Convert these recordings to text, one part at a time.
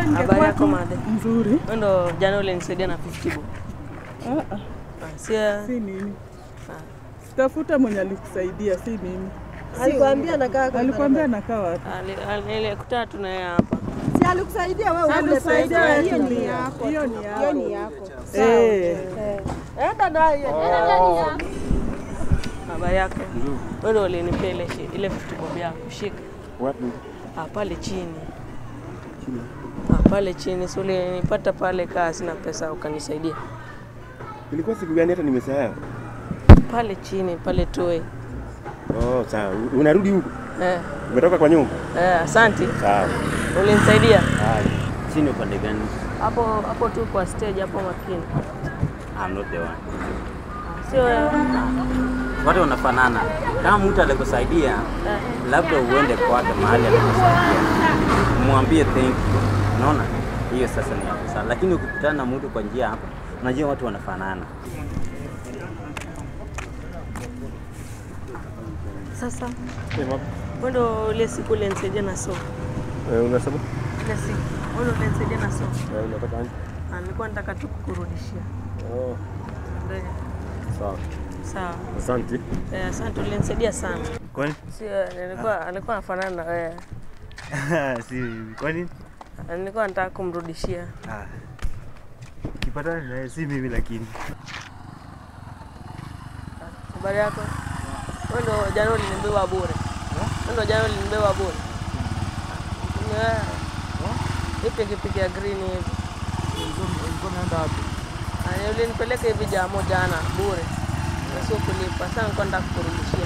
Habari yako tu madhe? Nzuri. Wewe ndo jana ulinisaidia na 50 bob. Ah, ah, Ah, Sia si mimi. Tafuta mwenye alikusaidia, si mimi. Alikwambia nakaa kwa Alikwambia nakaa wapi? nilikutana tu na yeye hapa. Si alikusaidia wewe ule Alikusaidia pesa. wewe Hiyo ni tumia. yako. Hiyo ni Hiyo yako. ni yako. Eh. Enda naye. Habari yako? Wewe ndo ulinipea ile shi- ile 50 bob yako. Shika. Wapi? Ah, pale chini. Ah, pale chini. Si ulinipata pale kaa sina pesa ukanisaidia. Ilikuwa siku gani hata nimesahau? Pale chini, pale toe. Oh, sawa. Unarudi huko? Eh, Umetoka kwa nyumba? eh, asante. Sawa. Ulinisaidia. Haya. Chini upande gani? Hapo hapo tu kwa stage hapo makini. I'm not the one. Sio wewe. Watu wanafanana. Kama mtu alikusaidia, labda uende kwake mahali alikusaidia, mwambie thank you. Unaona, hiyo sasa ni hapo sana. Lakini ukikutana na mtu kwa njia hapa, unajua watu wanafanana. Sasa Eh, wapi? wewe ndo ile siku ulinisaidia na sofa. Eh, unasema? Ile siku wewe ndo ulinisaidia na sofa. Eh, unataka aje? Ah, nilikuwa nataka tu kukurudishia. Oh, Ndio. sawa. Sawa. Asante. Eh, asante ulinisaidia sana. Kwani? Sio nilikuwa alikuwa anafanana na wewe. si mimi. Kwani? Ah, Nilikuwa nataka kumrudishia. Ah. Kipatana naye si mimi lakini. Habari yako? Wewe ndo jana ulinibeba bure. Wewe ndo jana ulinibeba bure. Ni wewe. Hii pikipiki ya green hivi. Ulikuwa unaenda wapi? Ah, Ulinipeleka hivi jamo jana bure. Na sio kulipa. Sasa nilikuwa nataka kukurudishia.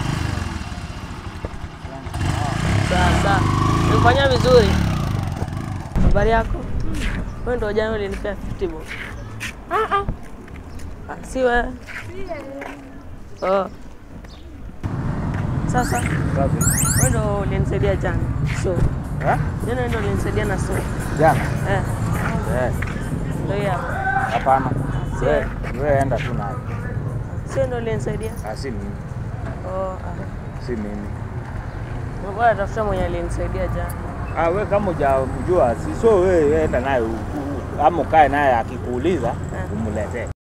Sawa sawa. Nilifanya vizuri. Habari yako? Wewe ndo jana ulinipea 50 bob. Ah ah. Ah, si wewe. Oh. Sasa Wapi? wewe ndo ulinisaidia jana. So, Ha? jana ndo ulinisaidia na so. Jana. Eh, Eh, ndio hiyo. hapo. hapana. Sio. Wewe wewe enda tu naye. Sio ndo ulinisaidia? Ah, si mimi. Oh, ah. Si mimi. Mbona tafuta mwenye alinisaidia jana? Ah, wewe kama hujamjua, si so wewe enda naye u- u- ama ukae naye akikuuliza umletee.